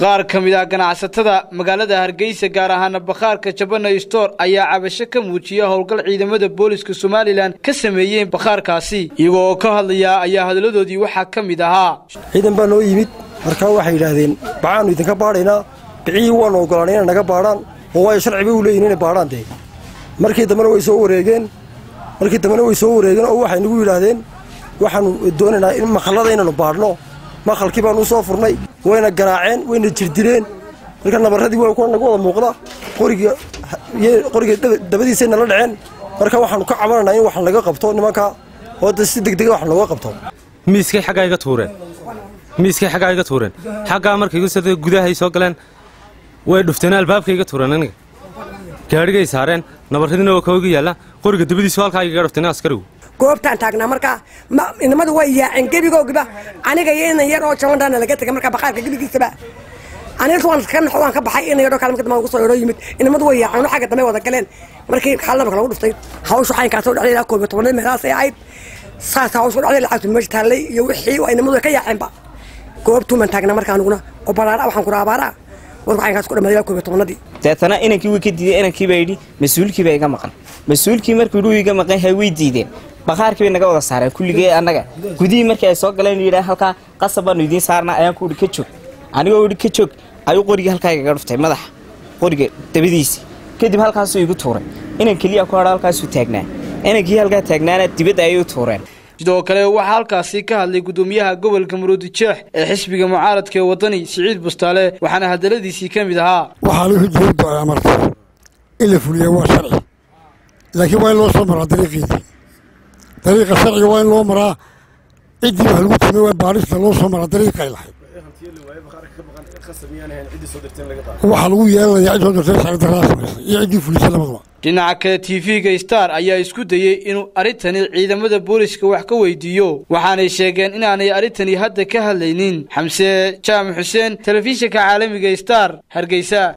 qaar ka mid ah ganacsatada magaalada hargeysa gaar ahaana bakhaarka jabana stor ayaa cabasho ka muujiya howlgal ciidamada booliska somalilan ka sameeyeen bakhaarkaasi iyagoo oo ka hadlaya ayaa hadaladoodii waxaa ka mid ahaa ciidan baa noo yimid markaa waxay yidhaahdeen baxaannu idinka baadhaynaa bicihii waannu ogolaanay inay naga baadhaan oo waayo sharci bay u leeyihin inay baadhaan dee markii dambena way soo wareegeen markii dambena way soo wareegeen oo waxay nagu yidhaahdeen waxaannu doonaynaa in maqallada inaynu baadhno maqalkii baanu u soo furnay wayna garaaceen wayna jirdileen marka nabarradii waa kuwa nagu wada muuqda qoriga qoriga dabadiisay nala dhaceen marka waxaannu ka cabananaa in wax laga qabto nimanka oo da si degdega wax looga qabto miiskay xaggaa iga tuureen miiskay xaggaa iga tuureen xaggaa markay sida gudahay soo galeen way dhufteen albaabkay iga tuureen aniga gaadhigay saareen nabarradina oo kooga yaalla qoriga dabadiisu halkaa igaga dhufteen askarigu goobtaan taagnaa markaa inamadu way yaaceen gebigoogiba aniga iyo inan yar oo jabandhaana laga tegay markaa bakhaarka gebigiisaba aniga waan ka naxo waan ka baxay inan yaroo kale marka dambe ugu soo yaro yimid inamadu way yaaceen xagga dambe wada galeen markii xaalnamaka lagu dhuftay hawshu xaynkaasoo dhexday ilaa koob iyo tobanaad meelahaasay ahayd saas hawshu dhexday lacagtu meesha taallay iyo wixii inamadu way ka yaaceenba goobtuuman taagnaa markaa aniguna oo balaara waxaan kura abaaraa warku xaynkaas ku dhamaaday ilaa koob iyo tobanadii deetana inankii way ka diideen inankii baa yidhi mas-uulkii baa iga maqan mas-uulkii markuu yidhi iga maqan yahay way diideen bakhaarkii bay naga wada saareen kulligee annaga gudihii markii ay soo galeen yidhaah halkaa qasab baanu idiin saarnaa ayaan ku idhi ka joog anigoo idhi ka joog ayuu qorigii halkaa igaga dhuftay madaxa qoriga dabadiisi kadib halkaasuu igu tuuray inan keliya ku hadha halkaasuu taagnaa inankii halkaa taagnaana dibadda ayay u tuureen sidoo kale waxaa halkaasi ka hadlay gudoomiyaha gobolka muruudijeex ee xisbiga mucaaradka ee wadani siciid bustaale waxaana hadaladiisii ka mid ahaa waxaa lagu dowladdu ay amartay in la fuliya waa sharci laakiin waa in loo soo maraa dariiqiisii dariiqa sharciga waa in loo maraa ciddii wax lagu timay waa baadhista loo soo maraa dariiqay lahayd waxaa lagu yeelanayaa cid soo dirtay sharci darraa samaysay iyo ciddii fulisay labadaba dhinaca kale tv-ga star ayaa isku dayey inuu arrintani ciidamada booliska wax ka weydiiyo waxaanay sheegeen inaanay arrintani hadda ka hadlaynin xamse jaamac xuseen telefishinka caalamiga star hargeysa